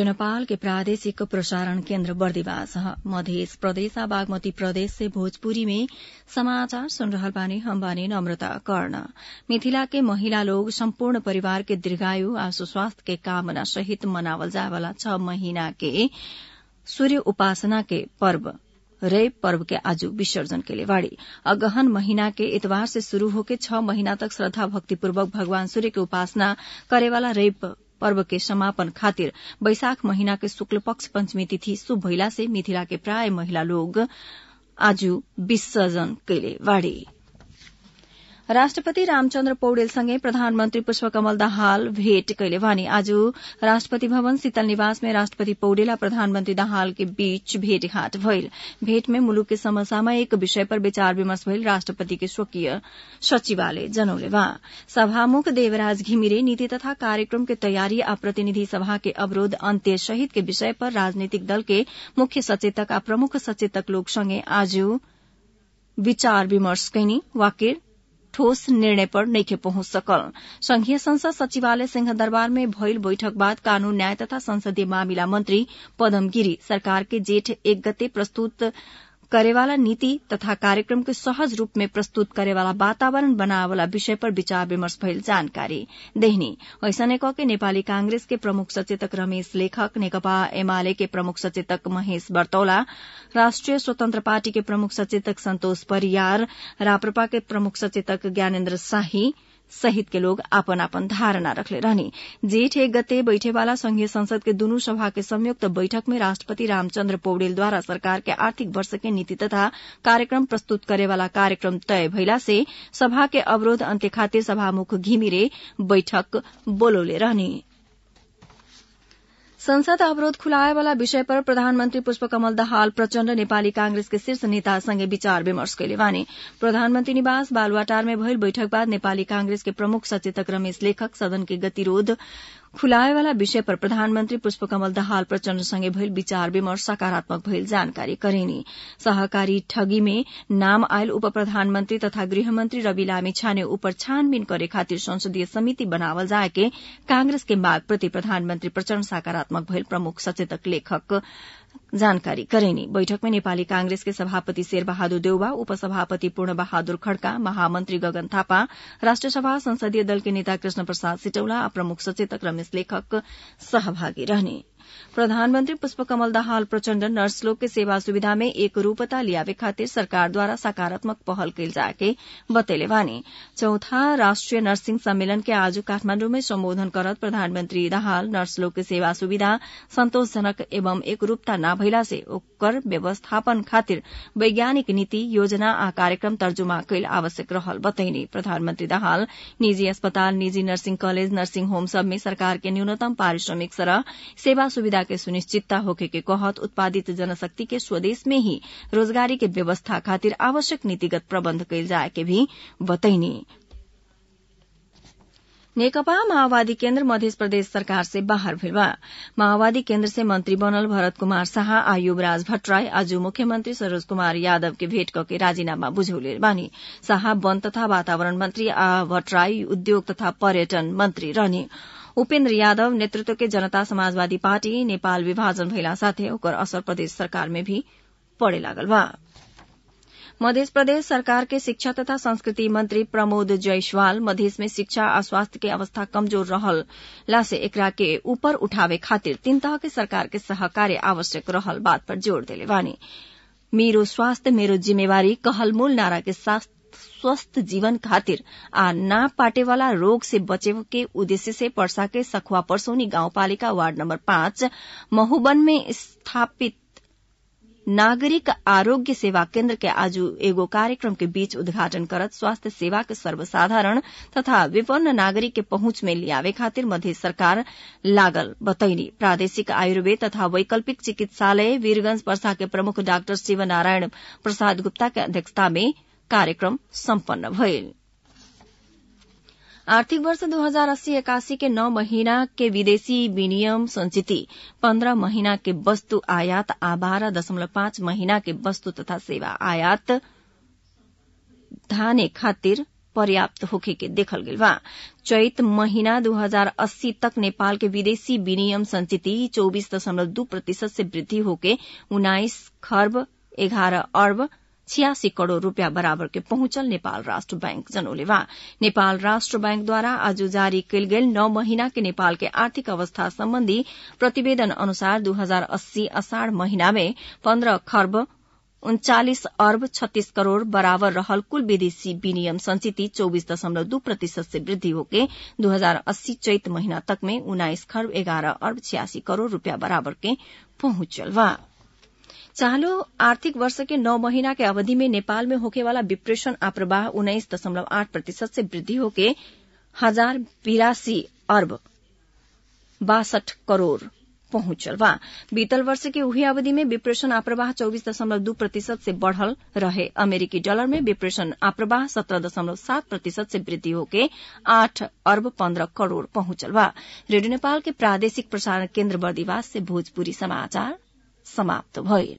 radio Nepal के प्रादेशिक प्रसारण केन्द्र बर्दिवास मध्य प्रदेश आ बागमती प्रदेश से भोजपुरी में समाचार सुन रहल बानी हम बानी नम्रता कर्ण मिथिला के महिला लोग सम्पूर्ण परिवार के दीर्घायु आ सुस्वास्थ्य के कामना सहित मनावल जाय वाला छह महीना के सूर्य उपासना के पर्व रेप पर्व के आज विसर्जन के लिए बाड़ी अगहन महीना के इतवार से शुरू होके छह महीना तक श्रद्धा भक्तिपूर्वक भगवान सूर्य के उपासना करेवाला रेप पर्व के समापन खातिर बैशाख महीना के शुक्ल पक्ष पंचमी तिथि शुभ भइला से मिथिला के प्राय महिला लोग आज विसर्जन कैले बाड़ी राष्ट्रपति रामचन्द्र पौडेलसँगै प्रधानमन्त्री पुष्पकमल दाहाल भेट कैले भने आज राष्ट्रपति भवन शीतल निवास में राष्ट्रपति पौडेल आ प्रधानमन्त्री दाहाल के बीच भेटघाट भइल भेट में मुलुक के समसामयिक विषय पर विचार विमर्श भइल राष्ट्रपति के स्वकीय सचिवालय जनौले बा सभामुख देवराज घिमिरे नीति तथा कार्यक्रम के तयारी आ प्रतिनिधि सभा के अवरोध अन्त्य सहित के विषय पर राजनीतिक दल के मुख्य सचेतक आ प्रमुख सचेतक लोग सँगै आज विचार विमर्श कैनी वाकिर ठोस निर्णय पर नइखे पहुंच सकल संघीय संसद सचिवालय सिंहदरबार में भइल बैठक बाद कानून न्याय तथा संसदीय मामिला मंत्री पदम गिरी सरकार के जेठ एक गते प्रस्तुत करेवाला नीति तथा कार्यक्रम के सहज रूप में प्रस्तुत करेवाला वातावरण बनावेवाला विषय पर विचार विमर्श भइल जानकारी देहनी ऐसने क के नेपाली कांग्रेस के प्रमुख सचेतक रमेश लेखक नेकपा एमाले के प्रमुख सचेतक महेश बर्तौला राष्ट्रिय स्वतन्त्र पार्टी के प्रमुख सचेतक सन्तोष परियार राप्रपा के प्रमुख सचेतक ज्ञानेन्द्र शाही सहित के लोग आपन आपन धारणा रखले रहनी जेठ एक गते बैठेवाला संघीय संसद के दुनू सभा के संयुक्त बैठक में राष्ट्रपति रामचन्द्र पौडेल द्वारा सरकार के आर्थिक वर्ष के नीति तथा कार्यक्रम प्रस्तुत करेवाला कार्यक्रम तय भइला से सभा के अवरोध अन्त्य खातिर सभामुख घिमिरे बैठक बोलौले रहनी संसद अवरोध खुलाएवाला विषय पर प्रधानमन्त्री पुष्पकमल दाहाल प्रचण्ड नेपाली कांग्रेस के शीर्ष नेतासँगै विचार विमर्श कैले वाने प्रधानमन्त्री निवास बालुवाटार में भइल बैठक बाद नेपाली कांग्रेस के प्रमुख सचेतक रमेश लेखक सदन के गतिरोध खुलाएवाला विषय पर प्रधानमन्त्री पुष्पकमल दाहाल प्रचण्डसँगै भइल विचार विमर्श सकारात्मक भइल जानकारी करेनी सहकारी ठगी में नाम आयल उप प्रधानमन्त्री तथा गृहमन्त्री रवि लामी छाने उपर छानबिन करे खातिर संसदीय समिति बनावल जाए के कांग्रेस के माग प्रति प्रधानमन्त्री प्रचण्ड सकारात्मक भइल प्रमुख सचेतक लेखक जानकारी करेनी बैठक में नेपाली कांग्रेस के सभापति शेर बहादुर देउवा उपसभापति पूर्ण बहादुर खड्का महामन्त्री गगन थापा राष्ट्रिय सभा संसदीय दल के नेता कृष्ण प्रसाद सिटौला आ प्रमुख सचेतक रमेश लेखक सहभागी रहने प्रधानमन्त्री पुष्पकमल दाहाल प्रचण्ड नर्स लोग के सेवा सुविधा में एक रूपता लियावे खातिर सरकारद्वारा सकारात्मक पहल कैल जाके बतैले वानी चौथा राष्ट्रिय नर्सिङ सम्मेलन के आज काठमाण्डु में सम्बोधन करत प्रधानमन्त्री दाहाल नर्स लोग के सेवा सुविधा संतोषजनक एवं एक रूपता न भइला से ओकर व्यवस्थापन खातिर वैज्ञानिक नीति योजना आ कार्यक्रम तर्जुमा कैल आवश्यक रहल बतैनी प्रधानमन्त्री दाहाल निजी अस्पताल निजी नर्सिङ कलेज नर्सिङ होम सब में सरकार के न्यूनतम पारिश्रमिक सरह सेवा सुविधा के सुनिश्चितता होके के कहत उत्पादित जनशक्ति के स्वदेश में ही रोजगारी के व्यवस्था खातिर आवश्यक नीतिगत प्रबन्ध कैल जाए के भी बतैनी नेकपा माओवादी केन्द्र मध्य प्रदेश सरकार से बाहर भेल बा माओवादी केन्द्र से मंत्री बनल भरत कुमार शाह आ युवराज भट्टराई आज मुख्यमंत्री सरोज कुमार यादव के भेट करके राजीनामा बुझौले बानी शाह वन तथा वातावरण मंत्री आ भट्टराई उद्योग तथा पर्यटन मंत्री रहने उपेन्द्र यादव नेतृत्व के जनता समाजवादी पार्टी नेपाल विभाजन भइला साथै ओकर असर प्रदेश सरकार में भी पड़े लागल बा मध्य प्रदेश सरकार के शिक्षा तथा संस्कृति मंत्री प्रमोद जायसवाल मधेश में शिक्षा आ स्वास्थ्य के अवस्था कमजोर रहला से एकरा के ऊपर उठावे खातिर तीन तह के सरकार के सहकार्य आवश्यक रहल बात पर जोड़ देले बानी मेरो स्वास्थ्य मेरो जिम्मेवारी कहल मूल नारा के साथ स्वस्थ जीवन खातिर आ ना पाटे वाला रोग से बचे के उद्देश्य से पर्सा के सखुआ परसौनी गाउँपालिका वार्ड नम्बर पाँच महुबन में स्थापित नागरिक आरोग्य सेवा केन्द्र के आज एगो कार्यक्रम के बीच उद्घाटन करत स्वास्थ्य सेवा के सर्वसाधारण तथा विपन्न नागरिक के पहुंच में लियावे खातिर मध्य सरकार लागल बतैनी प्रादेशिक आयुर्वेद तथा वैकल्पिक चिकित्सालय वीरगंज पर्सा के प्रमुख डाक्टर शिवनारायण प्रसाद गुप्ता के अध्यक्षता में कार्यक्रम सम्पन्न भइल आर्थिक वर्ष दो हजार अस्सी इक्यासी के नौ महीना के विदेशी विनियम संचिति पन्द्रह महीना के वस्तु आयात आ बारह दशमलव पाँच महीना के वस्तु तथा सेवा आयात धाने खातिर पर्याप्त होखे के देखल गेल बा चैत महीना 2080 तक नेपाल के विदेशी विनियम संचिति चौबीस दशमलव दू प्रतिशत से वृद्धि होके उन्नाइस खर्ब एघारह अर्ब छियासी करोड़ रूपियाँ बराबर के पहुंचल नेपाल राष्ट्र बैंक जनौले बा नेपाल राष्ट्र बैंक द्वारा आज जारी कयल गेल नौ महीना के नेपाल के आर्थिक अवस्था सम्बन्धी प्रतिवेदन अनुसार दू हजार अस्सी असाढ़ महीना में पन्ध्र खर्ब उन्चालिस अर्ब छत्तीस करोड़ बराबर रहल कुल विदेशी विनियम संचिति चौबीस दशमलव दू प्रतिशत से वृद्धि होके दू हजार अस्सी चैत महीना तक में उन्नाइस खर्ब एघारह अर्ब छियासी करोड़ रूपियाँ बराबर के पहुंचल बा चालू आर्थिक वर्ष के नौ महीना के अवधि में नेपाल में होकेवाला विप्रेषण आप्रवाह उन्नाइस दशमलव आठ प्रतिशत से वृद्धि होके हजार बिरासी अर्ब बासठ करोड़ पहुंचल बा बीतल वर्ष के उही अवधि में विप्रेषण आप्रवाह चौबीस दशमलव दू प्रतिशत से बढ़ल रहे अमेरिकी डॉलर में विप्रेषण आप्रवाह सत्रह दशमलव सात प्रतिशत से वृद्धि होके आठ अर्ब पन्ध्र करोड़ पहुंचल बा रेडियो नेपाल के प्रादेशिक प्रसारण केन्द्र बर्दिवास से भोजपुरी समाचार समाप्त भइल